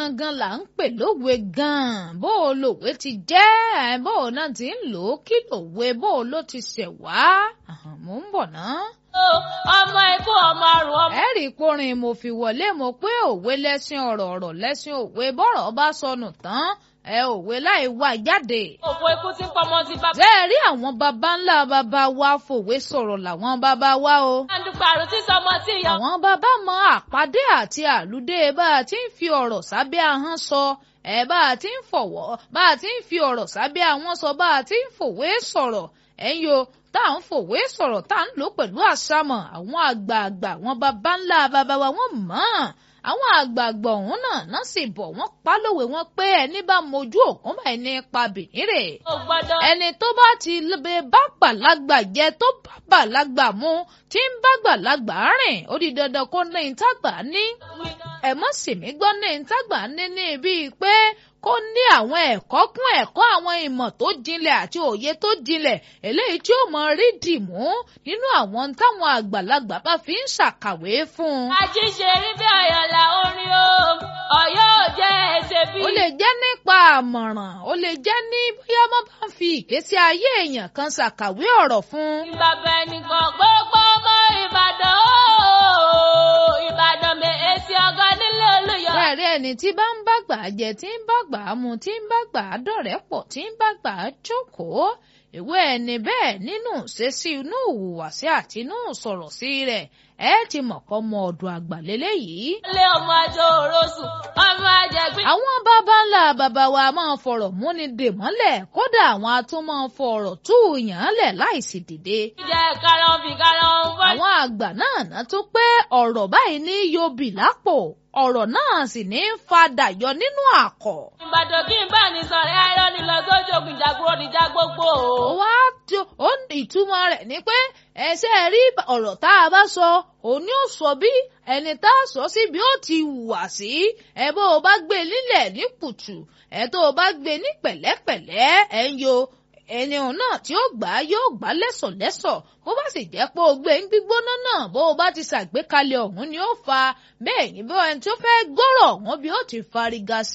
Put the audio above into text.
gangan là ń pè lówe gan-an bó o lòwe ti jẹ́ bó o náà ti ń lò ó kí lòwe bó o ló ti ṣẹ̀ wá mò ń bọ̀ ná. ọmọ ikú ọmọ àrùn ọmọ. ẹ rí i porin mo fi wọlé mo pé òwe lẹ́sìn ọ̀rọ̀ ọ̀rọ̀ lẹ́sìn òwe bọ́rọ̀ bá sọnù tán ẹ òwe láì wá jáde. òfò ikú tí ń pọmọ ti bá. bẹ́ẹ̀ rí àwọn baba ńlá baba wa fòwe sọ̀rọ̀ làwọn baba wa o. àdùpà àrùn tí sọmọ tí ìyá. àwọn baba mọ àpàdé àti àlùdé bá a ti ń fi ọ̀rọ̀ sábẹ́ ahọ́n sọ ẹ bá a ti ń fọ̀wọ́ bá a ti ń fi ọ̀rọ̀ sábẹ́ ahọ́n sọ bá a ti ń fòwe sọ̀rọ̀ ẹ̀yin o tá à ń fòwe sọ̀rọ̀ tá à ń lò pẹ̀lú àṣàmọ̀ àwọn àgbààgbà àwọn baba ńlá baba wa wọ́n mọ̀ ọ́n àwọn àgbààgbà ọ̀hún náà náà sì bọ̀ wọ́n pa lówe wọn pé ẹni bá mojú òkun bá ẹni pa bìnírè ó gbọ́dọ̀. ẹni tó bá ti lebe bá gbàlagbà jẹ tó bá gbàlagbà mu tí ń bá gbàlagbà rìn ó di dandan kó ní ìtagbà ní ẹ mọ̀ sì mí gbọ́ ní ìtagbà ní ní bíi pé kó ní àwọn ẹ̀kọ́ kún ẹ̀kọ́ àwọn ìmọ̀ tó jinlẹ̀ àti òye tó jinlẹ̀ eléyìí tí ó mọ rí dìmú nínú àwọn táwọn àgbàlagbà bá fi ń ṣàkàwé fún un. àjíṣe rí bí ọ̀yọ̀là orin o ọ̀yọ́ ò jẹ́ ẹsẹ̀ bí. ó lè jẹ́ nípa àmọ̀ràn ó lè jẹ́ ní bóyá wọ́n bá ń fi ìgbésí ayé èèyàn kan ṣàkàwé ọ̀rọ̀ fún un. bàbá ẹnìkan gbogbo ọmọ ìbàdàn o ìbàdàn mi èsì ọgọ́ nílé olùyọ. bẹ́ẹ̀rí ẹni tí bá ń bàgbà jẹ tí ń bàgbà mu tí ń bàgbà dọ̀rẹ́ pọ̀ tí ń bàgbà jókòó ìwé ẹni bẹ́ẹ̀ nínú ìṣesí inú ìhùwàsí àti inú sọ̀rọ̀ sí rẹ̀ ẹ ti mọ̀ kọ́ mọ ọ̀dọ̀ àgbà lélẹ́yìí. ilé ọmọ àjọ òrosùn ọmọ àjẹgbín. àwọn bàbá ńlá bàbá wa máa ń fọ̀rọ̀ múni dè mọ́lẹ̀ kódà àwọn atún máa ń fọ̀rọ̀ tú yàn án lẹ̀ láìsí dìde. jẹ́ karahun fi karahun fọ́. àwọn àgbà náà ná tún pé ọ̀rọ̀ báyìí ní yóbì lápò ọ̀rọ̀ náà sì ní í fadà yọ nínú àkọ̀. ìbàdàn kí n bá ní sọ̀rọ̀ ẹ̀rọ ni lọ sójú ogun ìjàgbọ́ níjà gbogbo o. ó wá tó ó ìtumọ̀ rẹ̀ ni pé ẹsẹ̀ rí ọ̀rọ̀ tá a bá sọ òun ni ó sọ bí ẹni tá a sọ sí bí ó ti hùwà sí ẹ bó o bá gbé nílẹ̀ ní kùtù ẹ tó o bá gbé ní pẹ̀lẹ́pẹ̀lẹ́ ẹ ń yo ẹni òun náà tí ó gbà á yóò gbà lẹ́sọ̀lẹ́sọ̀ bó bá sì jẹ́ pé o gbé ń gbígbóná náà bó o bá ti ṣàgbékalẹ̀ ọ̀hún ni ó fa bẹ́ẹ̀ ni bó ẹni tó fẹ́ gbọ́rọ̀ ọ̀hún bí ó ti fariga